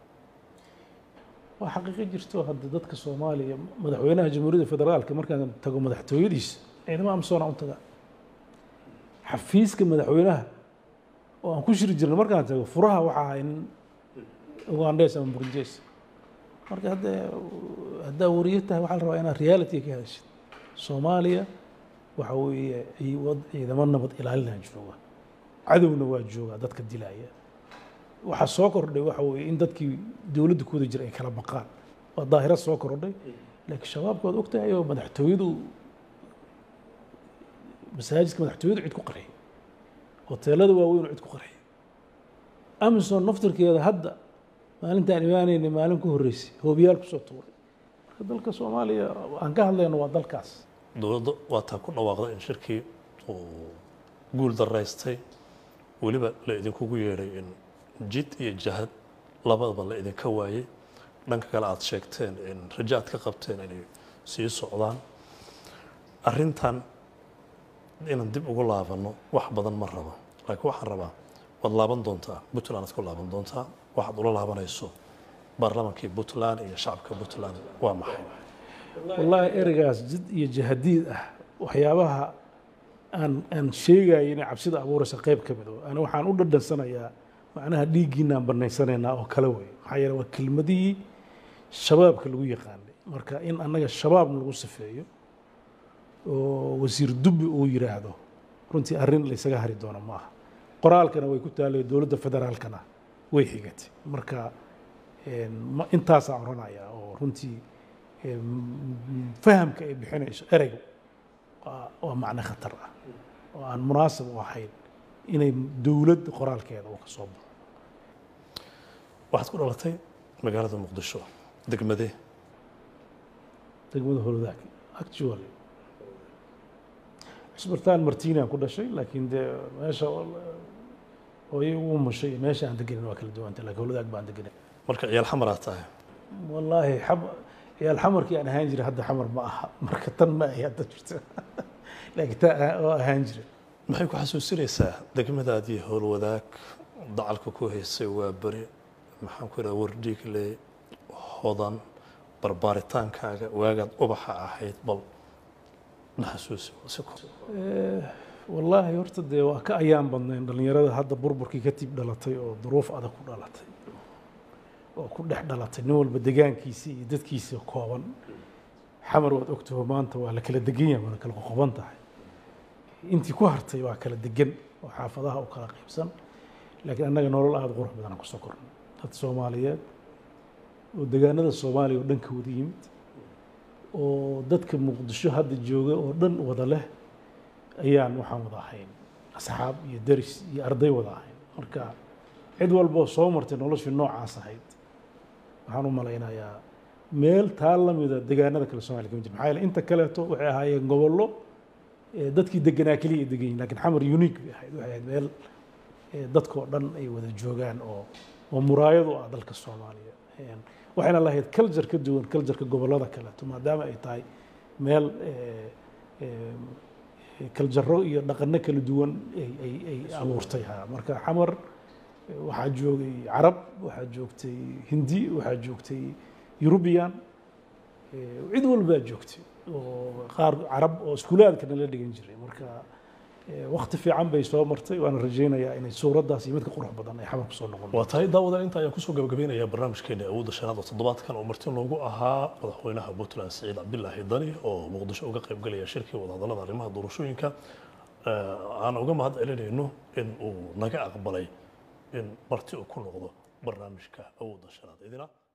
waa xaqiiqo jirto hadda dadka soomaaliya madaxweynaha jamhuuriyadda federaalka markaan tago madaxtooyadiisa ciidamo amsoona u taga xafiiska madaxweynaha oo aan ku shiri jirnay markaan tago furaha waxaa ahay nin ugandes ama burundes marka hadda haddaa wariyo tahay waxaa la rabaa inaad reality ka hadashid soomaaliya waxa weeye cii- wad- ciidamo nabad ilaalinaa jooga cadowna waa joogaa dadka dilaya waxaa soo kordhay waxa weeye in dadkii dowladda ku wada jira ay kala baqaan waa daahirad soo kordhay laakiin shabaabka waad ogtahay oo madaxtooyadu masaajidka madaxtooyadu cid ku qarxiy hoteelada waaweyn oo cid ku qarxiy amazon naftirkeeda hadda maalintaan imaanaynay maalin ku horreysay hoobiyaal kusoo tuuray marka dalka soomaaliya aan ka hadlayno waa dalkaas dowladda waa taa ku dhawaaqday in shirkii uu guul daraystay weliba la idinkugu yeedhay in jid iyo jahad labadaba la idinka waayey dhanka kale aad sheegteen in rajo aad ka qabteen inay sii socdaan arrintan inaan dib ugu laabanno wax badan ma rabo laakiin waxaan rabaa waad laaban doontaa puntland aad ku laaban doontaa waxaad ula laabanayso baarlamaankii puntland iyo shacabka puntland waa maxay wallaahi ereygaas jid iyo jahadiid ah waxyaabaha aan aan sheegaya inay cabsida abuuraysa qayb ka mid ani waxaan u dhadhansanayaa macnaha dhiiggiinaan banaysanaynaa oo kale wey maxaa yeele waa kelmadihii shabaabka lagu yaqaanay marka in annaga shabaab lagu sifeeyo oo wasiir dubbi uu yiraahdo runtii arrin laysaga hari doono ma aha qoraalkana way ku taalay dowladda federaalkana way xigatay marka ma- intaasaan oranayaa oo runtii fahamka ay bixinayso ereygu waa waa macno khatar ah oo aan munaasib u ahayn inay dowladda qoraalkeeda uu ka soo baxo waxaad ku dhalatay magaalada muqdisho degmadee degmada holwadaag actually cisbartaan martiinaan ku dhashay laakiin dee meesha hooyay ugu mushay iyo meesha aan degenin waa kala duwanta laakiin holwadaag baan degenay marka ciyaal xamaraad tahay wallaahi xab ciyaal xamarkii aan ahaan jiray hadda xamar ma aha marka tan ma ay hadda jirta laakiin taa oo ahaan jiray maxay ku xasuusinaysaa degmadaadii howlwadaag dacalka ku haysay waa beri maxaan ku idhaha wardhiigle hodan barbaaritaankaaga waagaad ubaxa ahayd bal na xasuusi si ko- wallaahi horta dee waa ka ayaan badnayn dhallinyarada hadda burburkii katib dhalatay oo duruuf adag ku dhalatay oo ku dhex dhalatay nin walba degaankiisii iyo dadkiisii kooban xamar waad ogtaho maanta waa la kala degan yahay waana kala qoqoban tahay intii ku hartay waa kala degan oo xaafadaha u kala qaybsan laakiin annaga nolol aada qurux badan aan kusoo kornay dad soomaaliyeed oo degaanada soomaaliya oo dhan ka wada yimid oo dadka muqdisho hadda jooga oo dhan wada leh ayaan waxaan wada ahayn asxaab iyo deris iyo arday wada ahayn marka cid walboo soo martay noloshii noocaas ahayd waxaan u malaynayaa meel taa la mida degaanada kale soomaaliya kama jir maxaa yeele inta kaleeto waxay ahaayeen gobollo ee dadkii deganaa keliya ay degan yihin lakin xamar unique bay ahayd waxay ahayd meel ee dadkoo dhan ay wada joogaan oo oo muraayad u ah dalka soomaaliya Een, waxayna lahayd culture ka duwan cultureka gobollada kaleeto maadaama ay tahay meel ee, ee, kaljaro iyo dhaqano kala duwan ay ay ay abuurtay ha marka xamar eh, waxaa joogay carab waxaa joogtay hindi waxaa joogtay eurubian eh, cid walbaa joogtay oo qaar carab oo iskuulaadkana la dhigan jiray marka eh, waqti fiican bay soo martay waana rajaynayaa inay suuraddaas iyo midka qurux badan ay xamar kusoo noqon waa tahay daawadan inta ayaan kusoo gabagabeynayaa barnaamijkeena awoodda shanaad oo toddobaadkan oo marti loogu ahaa madaxweynaha puntland siciid cabdilaahi dani oo muqdisho uga qayb galaya shirkii wadahadallada arrimaha doorashooyinka Eh, aan uga mahad celinayno in uu naga aqbalay in marti uu ku noqdo barnaamijka awoodda shanaad idina